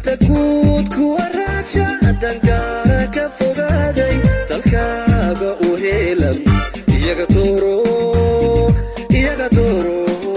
danta guud kuwa raaja dangaara ka fogaaday dalkaaga u heelan iyaga dooro iyaga dooro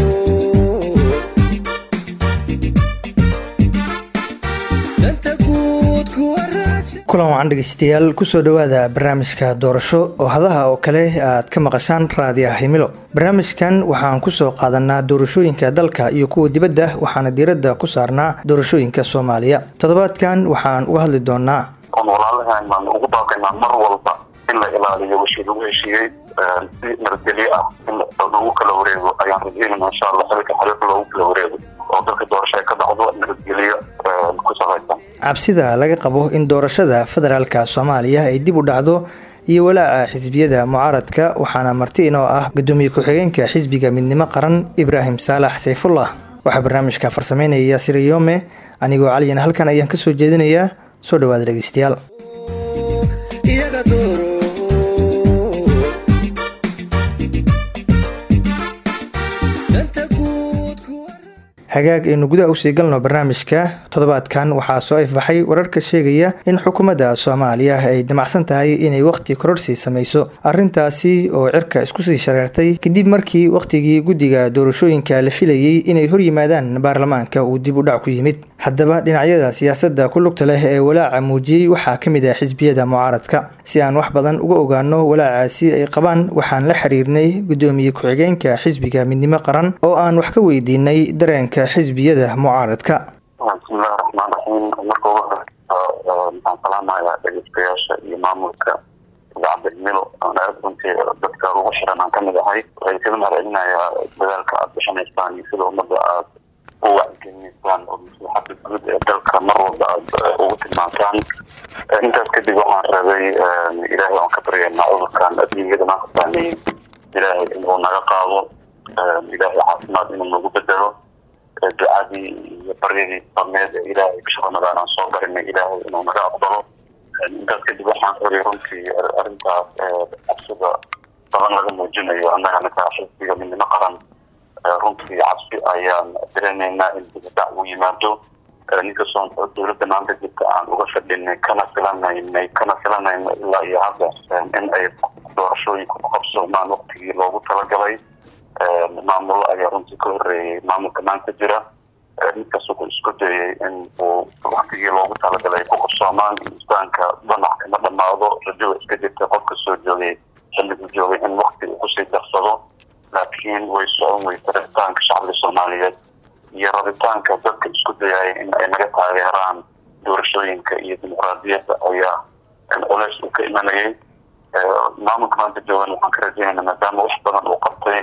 danta guud kuwa raaja kulan wacan dhegeystayaal kusoo dhowaada barnaamijka doorasho oo hadaha oo kale aad ka maqashaan raadiyaha himilo barnaamijkan waxaan kusoo qaadanaa doorashooyinka dalka iyo kuwa dibadda waxaana diiradda ku saarnaa doorashooyinka soomaaliya toddobaadkan waxaan uga hadli doonaa oon walaalahan baan ugu baaqaynaa mar walba in la ilaaliyo wixii lagu heshiiyey si nabadgelyo ah in lagu kala wareego ayaan rajeynayna insha allah xilka xariiq loogu kala wareego oo dalka doorasho ay ka dhacdo nabadgelyo ku salaysan cabsida laga qabo in doorashada federaalka soomaaliya ay dib u dhacdo iyo walaaca xisbiyada mucaaradka waxaana marti inoo ah gudoomiye ku-xigeenka xisbiga midnimo qaran ibraahim saalax sayfullah waxaa barnaamijka farsameynaya yaasir yoome anigoo caliyan halkan ayaan kasoo jeedinayaa soo dhawaada dhegeystayaal iyaga dooro danta guud kuwa hagaag aynu gudaha usii galno barnaamijka toddobaadkan waxaa soo ifbaxay wararka sheegaya in xukuumadda soomaaliya ay damacsan tahay inay wakhti kororsi samayso arrintaasi oo cirka isku sii shareertay kadib markii wakhtigii guddiga doorashooyinka la filayey inay hor yimaadaan baarlamaanka uu dib u dhac ku yimid haddaba dhinacyada siyaasadda ku lugta leh ee walaaca muujiyey waxaa ka mid ah xisbiyada mucaaradka si aan wax badan uga ogaano walaacaasi ay qabaan waxaan la xiriirnay gudoomiye ku-xigeenka xisbiga midnimo qaran oo aan wax ka weydiinay dareenka xisbiyada mucaaradka bismillahi raxmaan raxiim marka ugu horeysa waxaan salaamayaa dhegeystayaasha iyo maamulka idaacadda himilo aan aad runtii dadka ugu xiran aan kamid ahay waxay kaga mahadcelinayaa dadaalka aada bixinaysaan iyo sida ummadda aad u wacyigelinaysaan oo maslaxada guud ee dalka mar walba aada ugu tilmaantaan intaas kadib waxaan rabay ilaahay aan ka baryaynaa cudurkan adduunyada maanta saameeyey ilaahay inuu naga qaado ilaahay caafimaad inuu nagu bedelo ducadii iyo baryadii sameed ee ilaahay bisha ramadaan aan soo barinay ilaahay inuu naga aqbalo intaas kadib waxaan rabay runtii arrintaas cabsida badan laga muujinayo annaga ninka xisbiga midnimo qaran runtii cabsi ayaan dareemaynaa in dibadac uu yimaado ninkastoo dowladda maanta jirta aan uga fadhinay kana filanaynay kana filanayno ilaa iyo hadda in ay doorashooyinka ku qabsoomaan waktigii loogu talagalay maamulo ayaa runtii ka horeeyey maamulka maanta jira ninkastoo ku isku dayay in uu waktigii loogu talagalay ku qabsoomaan insaanka danac kama dhamaado rajada iska jirta qofka soo joogay xilligu joogay in wakti uu kusii darsado laakiin way socon weysa rabitaanka shacbiga soomaaliyeed iyo rabitaanka dadka isku dayaya in ay naga taageeraan doorashooyinka iyo dimuqraadiyadda ayaa culeys uu ka imanayay maamulka maanta joogan waxaan ka rajeynayna maadaama wax badan uu qabtay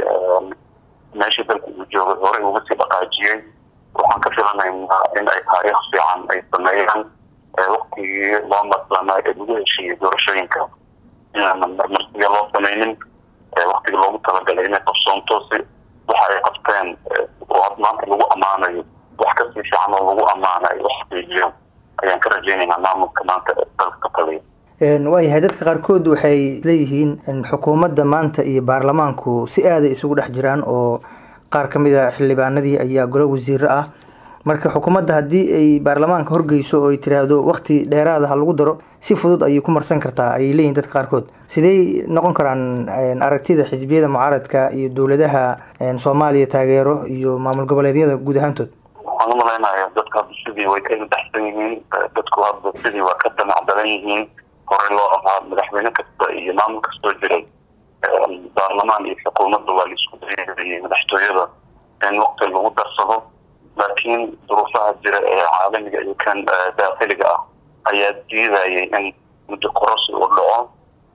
meeshii dalka uu joogay horey uga sii dhaqaajiyey waxaan ka filanaynaa in ay taariikh fiican ay sameeyaan waktigii loo marsanaa ee lagu heshiiyey doorashooyinka inaanan marmarsiga loo sameynin waktigii loogu talagalay inay qabsoonto si waxa ay qabteen oo maanta lagu ammaanayo wax kasii fiican oo lagu ammaana ay wax xaqiijiyo ayaan ka rajeynaynaa maamulka maanta dalka ka taliya waayahay dadka qaarkood waxay leeyihiin in xukuumadda maanta iyo baarlamaanku si aaday isugu dhex jiraan oo qaar ka mid a xildhibaanadii ayaa golo wasiiro ah marka xukuumadda haddii ay baarlamaanka horgeyso oo ay tiraahdo wakti dheeraada ha lagu daro si fudud ayay ku marsan kartaa ayay leeyihin dadka qaarkood sidey noqon karaan aragtida xisbiyada mucaaradka iyo dowladaha soomaaliya taageero iyo maamul goboleedyada guud ahaantood waxaan u malaynaya dadka hadda sidii way ka daxsan yihiin dadku hadda sidii waa ka damac badan yihiin horey loo ahaa madaxweyne kasta iyo maamul kastoo jiray baarlamaan iyo xukuumadda waa laisku dayayay madaxtooyada in wakti lagu darsado laakiin duruufaha jira ee caalamiga iyo kan daakiliga ah ayaa diidayay in muddo korosi uu dhaco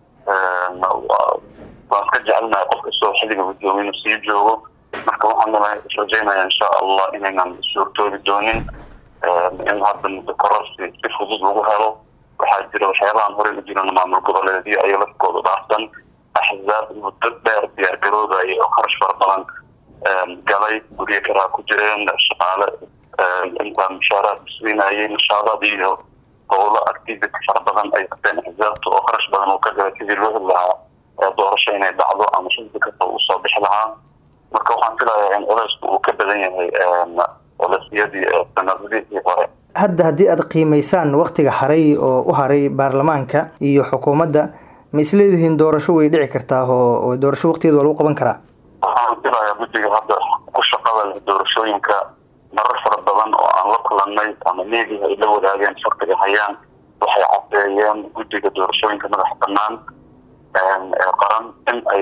waan iska jecelnahay qof kastoo xilliga gudoomiye inuu sii joogo marka waxaan rajeynaya insha allah inaynan suurtoobi doonin in hadda muddo korosi si fudud lagu helo waxaa jira waxyaabahan horey u jiran maamul goboleedyo ayaa lafkooda dhaafsan axzaab muddo dheer diyaargaroodaya oo kharash fara badan galay guryo karaa ku jireen shaqaale intaa mushaaraad siinayay nashaadaad iyo howlo activity fara badan ay qabteen axzaabta oo kharash badan uu ka galay sidii loo heli lahaa doorasho inay dhacdo ama xisbi kasta uu soo bixi lahaa marka waxaan filayaa in culaysku uu ka badan yahay culaysyadii sanadadii hore hadda haddii aad qiimeysaan waktiga haray oo u haray baarlamaanka iyo xukuumadda ma isleedihiin doorasho way dhici kartaa oo doorasho waqtigeeda waa lagu qaban karaa waxaan filayaa guddiga hadda ku shaqada leh doorashooyinka marar fara badan oo aan la kulanay ama meediha ay la wadaageen farqiga hayaan waxay cadeeyeen guddiga doorashooyinka madax banaan ee qaran in ay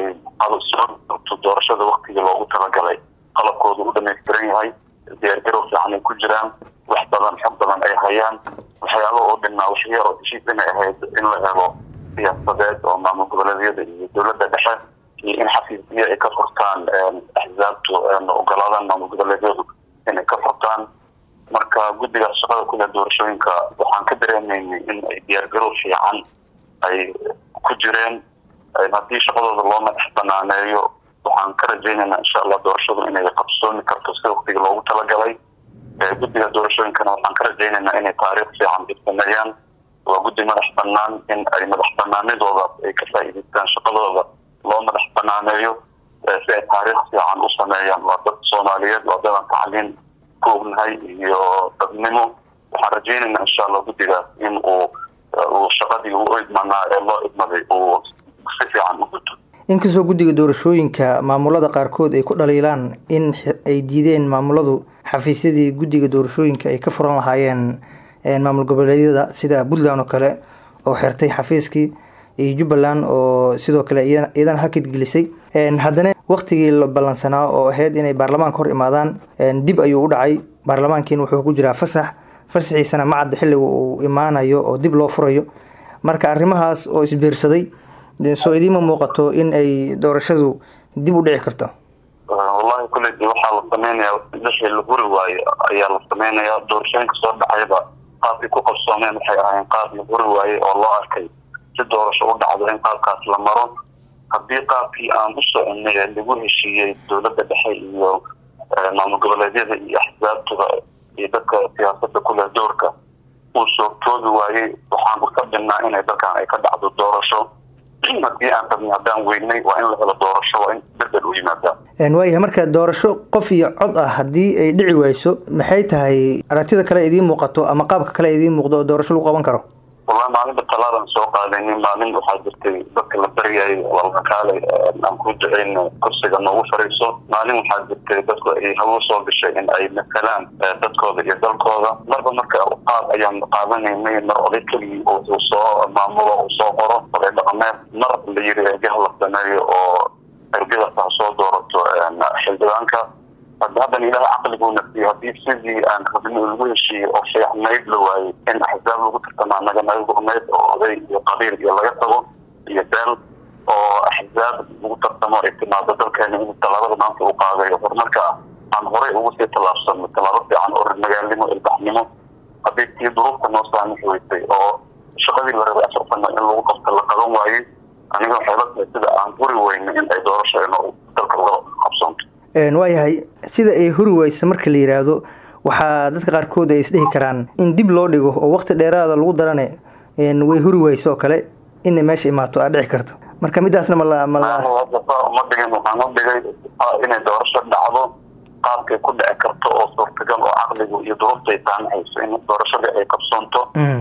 soo doorashada waktigii loogu talagalay qalabkooda u dhamaystiran yahay diyaargarow fiican ay ku jiraan wax badan xog badan ay hayaan waxyaaba oo dhinaa waxyar oo heshiis inay ahayd in la helo siyaasadeed oo maamul goboleedyada iyo dowladda dhexe iyo in xafiisyo ay ka furtaan axzaabtu ogolaadaan maamul goboleedyadu inay ka furtaan marka guddiga shaqada kule doorashooyinka waxaan ka dareemaynay in ay diyaargarow fiican ay ku jireen haddii shaqadooda loo madax banaaneeyo waxaan ka rajaynaynaa insha allah doorashadu inay qabsoomi karto sida waktiga loogu talagalay guddiga doorashooyinkana waxaan ka rajaynaynaa inay taariikh fiican dibsameeyaan waa guddi madax banaan in ay madax banaanidooda ay ka faa'iidaystaan shaqadooda loo madax banaaneeyo si ay taariikh fiican u sameeyaan waa dad soomaaliyeed waa dadan tacliin ku ognahay iyo dadnimo waxaan rajaynaynaa insha allah guddigaas in uu uu shaqadii u idmanaa ee loo idmaday uu si fiican u guto inkastoo guddiga doorashooyinka maamulada qaarkood ay ku dhaliilaan in ay diideen maamuladu xafiisyadii guddiga doorashooyinka ay ka furan lahaayeen maamul goboleedyada sida puntland oo kale oo xirtay xafiiskii iyo jubbaland oo sidoo kale iyadana hakid gelisay haddana waktigii la ballansanaa oo ahayd inay baarlamaanka hor imaadaan dib ayuu u dhacay baarlamaankiina wuxuu ku jiraa fasax fasaxiisana macadda xilliga uu imaanayo oo dib loo furayo marka arrimahaas oo isbiirsaday soo idiima muuqato in ay doorashadu dib u dhici karto wallahi kuledi waxaa la sameynaya wixii la huri waayo ayaa la sameynayaa doorashooyinka soo dhacayba qaabkii ku qabsoomeen waxay ahayn qaab la huri waaye oo loo arkay si doorasho u dhacdo in qaabkaas la maro haddii qaabkii aan u soconay ee lagu heshiiyey dowladda dhexe iyo maamul goboleedyada iyo axsaabtuba iyo dadka siyaasada kuleh doorka uu soogtoobi waayey waxaan u fadhinaa inay dalkan ay ka dhacdo doorasho haddii aan rabnay haddaan weynay waa in la helo doorasho waa in bedel u yimaadaa waayahay marka doorasho qof iyo cod ah haddii ay dhici wayso maxay tahay aragtida kale idiin muuqato ama qaabka kale idiin muuqdo oo doorasho lagu qaban karo wallahi maalinba talaadan soo qaadayni maalin waxaa jirtay dadka la baryayay walkaalay aan ku duceyn kursiga noogu fariiso maalin waxaa jirtay dadku ay hawo soo gashay in ay matalaan dadkooda iyo dalkooda marba marka qaad ayaan qaadanaynay mar oday keligii uu soo maamulo uu soo qoro oday dhaqameed mar la yiri ergaha la sameeyo oo ergadaas ha soo doorato xildhibaanka haddan ilaah caqliguu nafsiyo haddii sidii aan rabni lagu heshiiyey oo fiicnayd la waayey in axsaab lagu tartamaa naga naga gurnayd oo oday iyo qabiil iyo laga tago iyo beel oo axsaab lagu tartamo ay timaado dalkeena in tallaabada maanta uu qaaday horumarka aan horey ugu sii tallaabsano tallaabo fiican oo magaalnimo ilbaxnimo haddii tii duruufta noo saamix weysay oo shaqadii la rabay afar sano in lagu qabto la qaban waayey aniga waxay la tahay sida aan huri weyna in ay doorasho ino dalka uga qabsoonto waayahay sida ay huri weysa marka la yiraahdo waxaa dadka qaarkood ay isdhihi karaan in dib loo dhigo oo waqti dheeraada lagu darane way huri weyso oo kale inay meesha imaato aad dhici karto marka midaasna mala mala ma dhigin waxaan u dhigay inay doorasho dhacdo qaabkay ku dhici karto oo suurtagal oo caqligu iyo duruufta ay saamixayso in doorashadii ay qabsoonto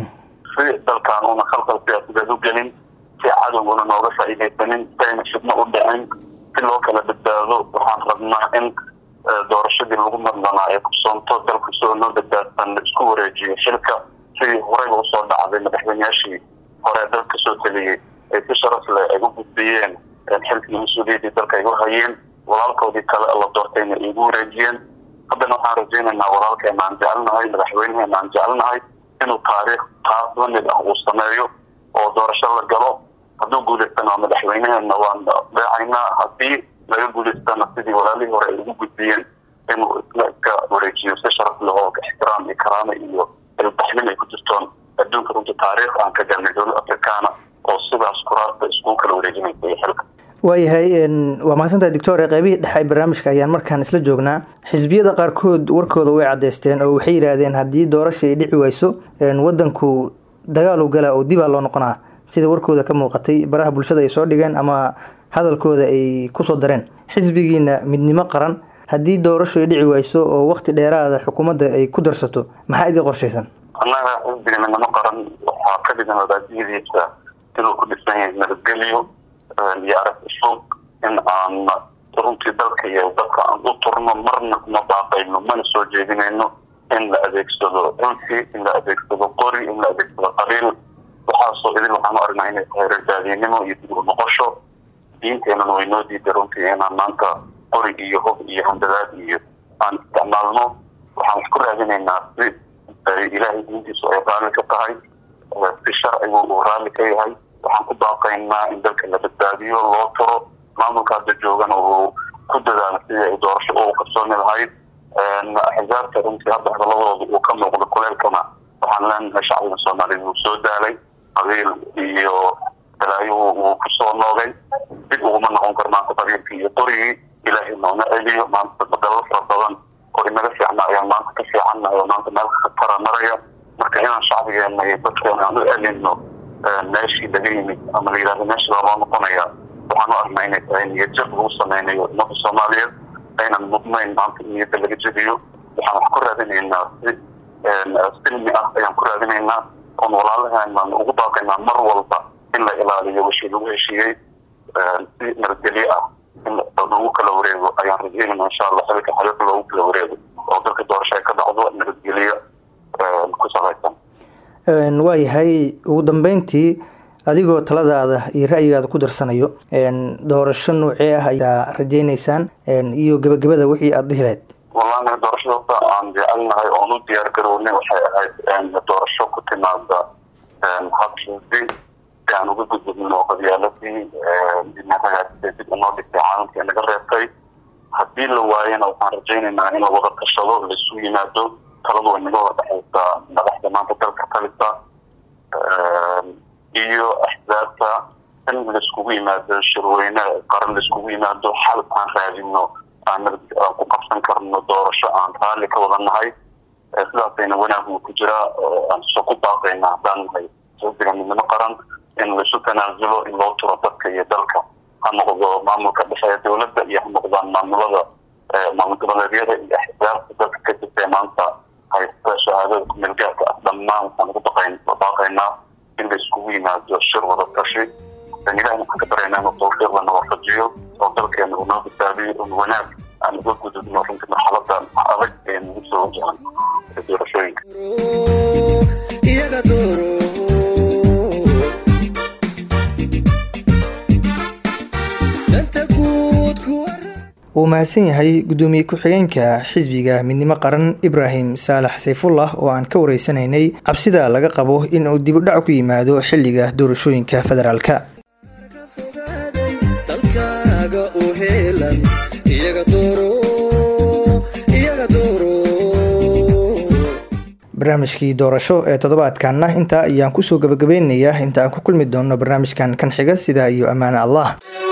si dalkan una khalqal siyaasadeed u gelin si cadowguna nooga faa'iidaysanin si ayna fidno u dhicin si loo kala badbaado waxaan rabnaa in doorashadii lagu madlanaa ay qabsoonto dalka soo noo badbaadsan la isku wareejiyo xilka sidii horeyba usoo dhacday madaxweyneyaashii hore dalka soo taliyey ay si sharaf leh ay u gudbiyeen xilkii mas-uuliyaddii dalka ay u hayeen walaalkoodii kale la doortayna ay igu wareejiyeen haddana waxaan rajaynaynaa walaalkeena aan jecelnahay madaxweyneheena aan jecelnahay inuu taariikh taas lamid ah uu sameeyo oo doorasho la galo hadduu guulaystana waa madaxweyneheena waan deecaynaa haddii laga guulaystana sidii walaalihii hore ay ugu gudbiyeen inuu isla iska wareejiyo si sharaf leh oo ixtiraam iyo karaamo iyo ilbaxnimo ay ku jirtoon adduunka runta taariikh aan ka galnay dowlad afrikaana oo sidaas kuraasta iskugu kala wareejinaysa iyo xilka waayahay waa mahadsantahay doctor qeybihii dhexe barnaamijka ayaan markaan isla joognaa xisbiyada qaarkood warkooda way caddeysteen oo waxay yidhaahdeen haddii doorasha ay dhici wayso wadanku dagaalu gala oo dibaa loo noqonaa sida warkooda ka muuqatay baraha bulshada ay soo dhigeen ama hadalkooda ay kusoo dareen xisbigiina midnimo qaran haddii doorasho ay dhici wayso oo waqti dheeraada xukuumadda ay ku darsato maxaa idin qorshaysan annaga xisbiga midnimo qaran waxaa ka dhigan wadaadiyadiisa inuu ku dhisan yahay nabadgelyo iyo aragti fog in aan runtii dalka iyo dadka aan u turno marna kuma baaqayno mana soo jeedinayno in la adeegsado cunsi in la adeegsado qori in la adeegsado qabiil waxaasoo idin waxaan u aragnaa inay tahay rardaadiinimo iyo dib u noqosho diinteenana way noo diiday runtii inaan maanta qori iyo hob iyo handadaad iyo aan isticmaalno waxaan wax ku raadinaynaa si ilaahay diintiisu ay raalli ka tahay si sharcigu uu raalli ka yahay waxaan ku baaqaynaa in dalka la badbaadiyo loo turo maamulka hadda joogana uu ku dadaalo sidii ay doorasho ugu qabsoomi lahayd axzaabta runtii hadda hadaladooda uu ka muuqdo kuleelkana waxaan leenahay shacbiga soomaaliyeed wuu soo daalay qabiil iyo balaayo uu kusoo noogay dib uguma noqon karo maanta qabiilkii iyo qorigii ilaahay noona celiyo maanta badalo fara badan oo inaga fiicna ayaan maanta ka fiicannahay oo maanta meel khatara maraya marka inaan shacbigeena iyo dadkeena aan u celino meeshii laga yimid ama la yidhahdo meeshii baa loo noqonaya waxaan u aragnaa inay tahay niyad jab lagu sameynayo ummadda soomaaliyeed aynan mudnayn maanta niyadda laga jebiyo waxaan wax ku raadinaynaa si silmi ah ayaan ku raadinaynaa oon walaalahaan ugu baaqaynaa mar walba in la ilaaliyo wixii lagu heshiiyey si nabadgelyo ah in lagu kala wareego ayaan rajeynayna insha allah xilka xaliiq loogu kala wareego oo dalka doorasho ay ka dhacdo nabadgelyo ku salaysan waayahay ugu dambeyntii adigoo taladaada iyo ra'yigaada ku darsanayo doorasho noocee ah ayaa rajeyneysaan iyo gebagabada wixii aada dhihi lahayd wallahi doorashadasa aan jecelnahay oon u diyaar garownay waxay ahayd doorasho ku timaada habkiisi si aan uga gudubno qabyaaladii dinaragaasida dib unoo dhigtay caalamkii naga reebtay haddii la waayana waxaan rajaynaynaa in la wada tashado laisu yimaado taladu way naga wada dhexaysaa madaxda maanta dalka talisa iyo axsaabta in laiskugu yimaado shirweyne qaran laiskugu yimaado xal aan raadino aan ku qabsan karno doorasho aan raalli ka wada nahay sidaasayna wanaaguu ku jiraa aan soo ku baaqayna haddaan nahay xisbiga midnimo qaran in laisu tanaasulo in loo turo dadka iyo dalka ha noqdo maamulka dhexe ee dowladda iyo ha noqdaan maamulada maamul goboleedyada iyo axsaabta dalka ka jirta maanta haysta shahaadada kumeelgaarka ah dhammaan waxaan ugu baqayn baaqaynaa in la iskugu yimaado shir wada tashi ilahi waxaan ka baraynaa inuu tawfiiqda na waafajiyo oo dalkeena uu noo badbaadiyo un wanaag aan uga gudubno runtii marxaladan adag ee nagu soo wajahan doorashooyinka iyaga dooro danta guud kuwa wuu mahadsan yahay gudoomiye ku-xigeenka xisbiga midnimo qaran ibraahim saalax sayfullah oo aan ka wareysanaynay cabsida laga qabo in uu dib u dhac ku yimaado xilliga doorashooyinka federaalka ka fogaaday dalkaaga u heelan iyaga dooro iyaga dooro barnaamijkii doorasho ee toddobaadkanna intaa ayaan kusoo gabagabeynayaa inta aan ku kulmi doono barnaamijkan kan xiga sidaa iyo ammaane allah